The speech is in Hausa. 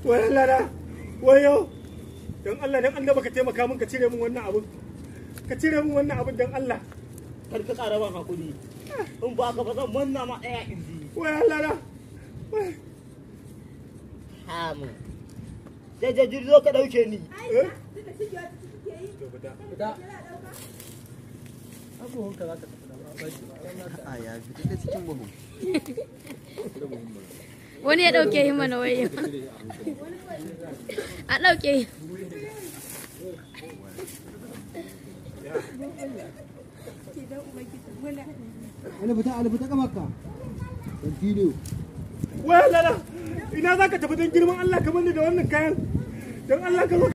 wai Allah na wayo dan Allah dan Allah baka taimaka min ka cire min wannan abun ka cire min wannan abun dan Allah kar ka ƙara ban hakuri in ba ka ba zan manna ma ɗaya inji wai Allah na wai hamu sai da jirzo ka ɗauke ni eh a ya fita ta cikin buhu wani ya ɗauke yi mana wayo a ɗauke yi wani fita ali fita kamarka continue wai Allah na ina zaka tafi dan girman Allah ka bani da wannan kayan dan Allah ka zo